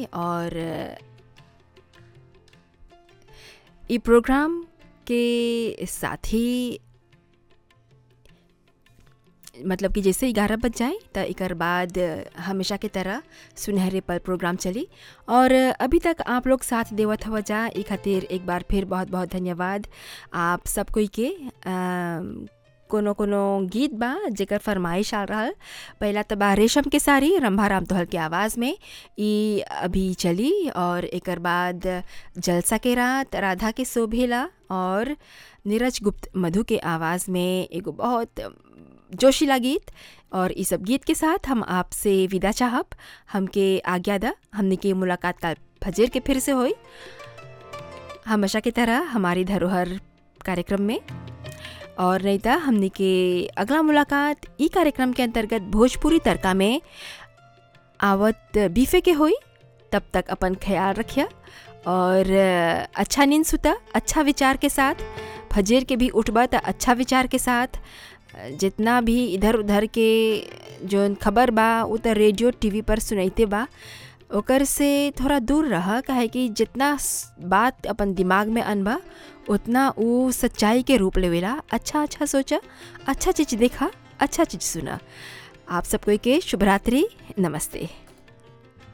और ई प्रोग्राम के साथ ही मतलब कि जैसे ग्यारह बज जाए तो एकर बाद हमेशा की तरह सुनहरे पल प्रोग्राम चली और अभी तक आप लोग साथ देवत हवा जा ई खातिर एक बार फिर बहुत बहुत धन्यवाद आप सब कोई के अम, कोनो कोनो गीत बा जेकर फरमाइश आ रहल पहला तो बा रेशम के साड़ी रंभा राम तोहल के आवाज़ में ई अभी चली और एकर बाद जलसा के रात राधा के शोभेला और नीरज गुप्त मधु के आवाज़ में एगो बहुत जोशीला गीत और इस सब गीत के साथ हम आपसे विदा चाहब हमके आज्ञा दा हमने की मुलाकात कल फजर के फिर से होई हमेशा की तरह हमारी धरोहर कार्यक्रम में और नहीं था हमने के अगला मुलाकात ई कार्यक्रम के अंतर्गत भोजपुरी तड़का में आवत बीफे के होई तब तक अपन ख्याल रखिया और अच्छा नींद सुता अच्छा विचार के साथ फजर के भी उठबा त अच्छा विचार के साथ जितना भी इधर उधर के जो खबर बा उ त रेडियो टीवी पर सुनैते बा ओकर से थोड़ा दूर रह काहे कि जितना स- बात अपन दिमाग में अनबा उतना उ सच्चाई के रूप लेवेला अच्छा अच्छा सोचा अच्छा चीज़ देखा अच्छा चीज़ सुना आप सब कोई के शुभ रात्रि नमस्ते